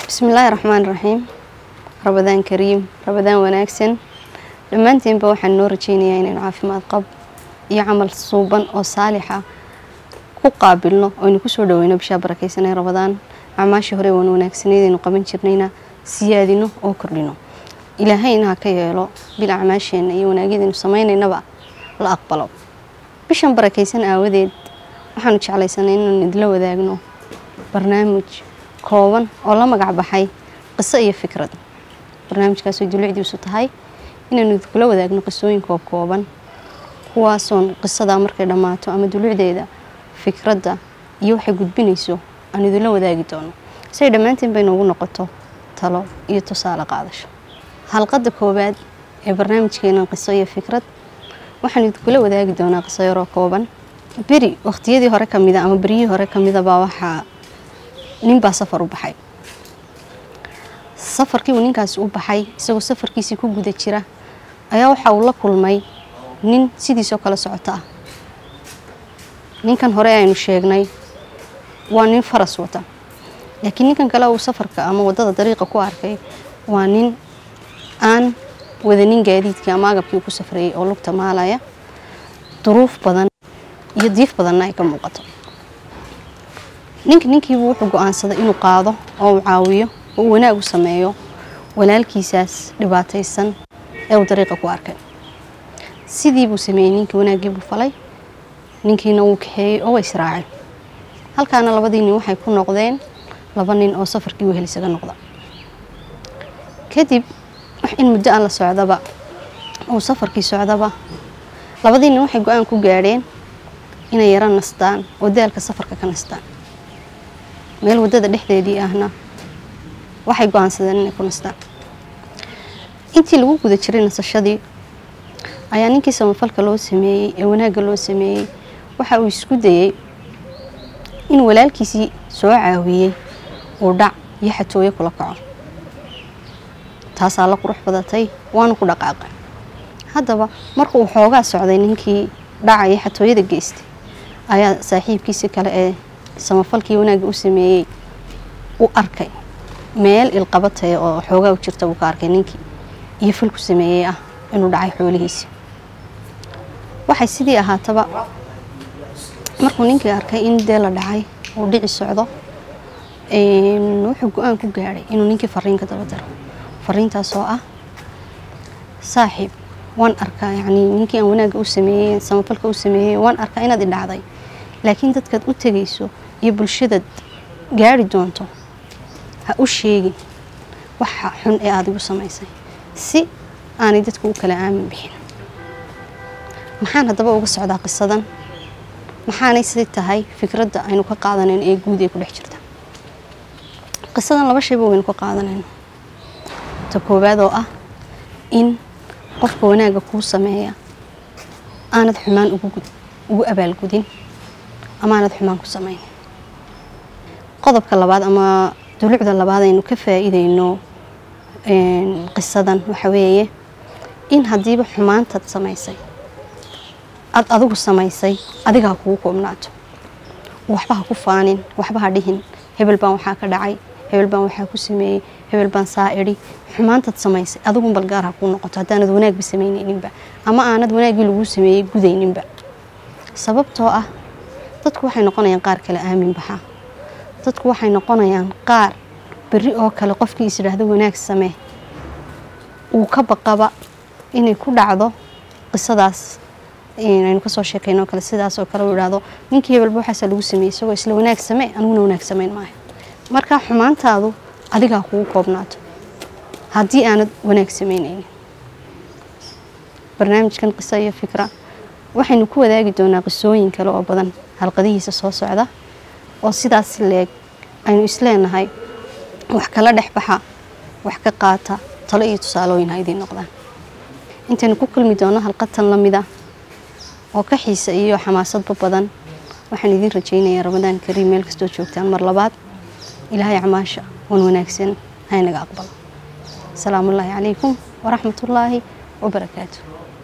bismillaahi raxmaan raxiim rabadaan kariim rabadaan wanaagsan dhammaanteenba waxaan noo rajeynayaa inaynu caafimaad qab iyo camal suuban oo saalixa ku qaabilno oynu kusoo dhaweyno bishaa barakeysanee rabadaan acmaashii hore waan wanaagsaneydaynu qaban jirnayna siyaadino oo kordhino ilaahayna ha ka yeelo bil acmaasheenna iyo wanaagyadaynu sameynaynaba la aqbalo bishan barakeysan aawadeed waxaanu jeclaysanay inaan idla wadaagno barnaamij kooban oo la magac baxay qiso iyo fikrad barnaamijkaasoo dulicdiisu tahay inaynu kula wadaagno qisooyin koob kooban kuwaasoon qisadaa markay dhammaato ama dulucdeeda fikradda iyo waxay gudbinayso aan idinla wadaagi doono siay dhammaanteen bay noogu noqoto talo iyo tusaale qaadasho halqadda koowaad ee barnaamijkeena qiso iyo fikrad waxaan idinkula wadaagi doonaa qiso yaroo kooban beri wakhtiyadii hore ka mida ama beryihii hore ka midabaa waxaa ninbaa safar u baxay safarkii uu ninkaasi u baxay isagoo safarkiisii ku guda jira ayaa waxa uu la kulmay nin sidiisoo kale socoto ah ninkan hore aynu sheegnay waa nin faras wata laakiin ninkan kale uu safarka ama wadada dariiqa ku arkay waa nin aan wadanin gaadiidkii ama agabkii ku safrayay oo lugta maalaya duruuf badan iyo diif badanna ay ka muuqato ninka ninkiibu wuxuu go-aansaday inuu qaado oo uu caawiyo oo uu wanaag u sameeyo walaalkiisaas dhibaataysan ee uu dariiqa ku arkay sidii buu sameeyey ninkii wanaaggiibuu falay ninkiina wuu kaxeeyey oo way israaceen halkaana labadii nin waxay ku noqdeen laba nin oo safarkii wehel isaga noqda kadib wax in muddo aan la socdaba uu safarkii socdaba labadii nin waxay go-aan ku gaadheen inay yaro nastaan oo daalka safarka ka nastaan meel waddada dhexdeedii ahna waxay go-aansadeen inay ku nastaan intii lagu guda jiray nasashadii ayaa ninkii samafalka loo sameeyey ee wanaagga loo sameeyey waxa uu isku dayey in walaalkiisii soo caawiyey uu dhac iyo xatooyo kula kaco taasaa la qurux badatay waana ku dhaqaaqay haddaba marka uu xoogaa socday ninkii dhaca iyo xatooyada geystay ayaa saaxiibkiisii kale ee samafalkii wanaagga u sameeyey u arkay meel ilqabataya oo xoogaa u jirta buu ka arkay ninkii iyo falku sameeyey ah inuu dhacay xoolihiisii waxay sidii ahaataba markuu ninkii arkay in dee la dhacay uu dhici socdo wuxuu go-aan ku gaadhay inuu ninkii fariinka daba daro fariintaasoo ah saaxiib waan arkaa yacnii ninkii aan wanaagga u sameeyey samafalka u sameeyey waan arkaa inaad i dhacday laakiin dadkaad u tegayso iyo bulshadaad gaari doonto ha u sheegin waxa xun ee aad igu samaysay si aanay dadku u kala aamin bixin maxaan haddaba uga socdaa qisadan maxaanay sidi tahay fikradda aynu ka qaadanayn ee guud ee ku dhex jirta qisadan laba shayba waynu ka qaadanayno ta koowaad oo ah in qofka wanaagga kuu sameeya aanad xumaan ugu abaalgudin ama aanad xumaan ku samayn qodobka labaad ama dulucda labaad aynu ka faa'iideyno qisadan waxa weeye in haddiiba xumaantaad samaysay aad adigu samaysay adiga ha kugu koobnaato waxba ha ku faanin waxba ha dhihin hebel baan waxaa ka dhacay hebel baan waxaa ku sameeyey hebel baan saa idhi xumaantaad samaysay adigun balgaar ha kuu noqoto haddaanad wanaagba samaynayninba ama aanad wanaaggii laguu sameeyey gudayninba sababtoo ah dadku waxay noqonayaan qaar kale aamin baxa dadku waxay noqonayaan qaar berri oo kale qofkii is idhaahdo wanaag samee uu ka baqaba inay ku dhacdo qisadaas aynu kasoo sheekayno kale sidaas oo kale uu idhaahdo ninkii hebelba waxaasaa lagu sameeyey isagoo isla wanaag samee aniguna wanaag samayn maayo marka xumaantaadu adigaa kugu koobnaato haddii aanad wanaag samaynaynin barnaamijkan qiso iyo fikra waxaynu ku wadaagi doonaa qisooyin kale oo badan halqadihiisa soo socda oo sidaas leeg aynu isleenahay wax kala dhex baxa wax ka qaata talo iyo tusaalooyin ha idiin noqdaan intaynu ku kulmi doono halqatan la mid ah oo ka xiisa iyo xamaasadba badan waxaan idiin rajaynayaa ramadaan kariim meel kastoo joogtaan mar labaad ilaahay acmaasha wan wanaagsan haynaga aqbalo asalaamu ullaahi calaykum waraxmatullaahi wabarakaatu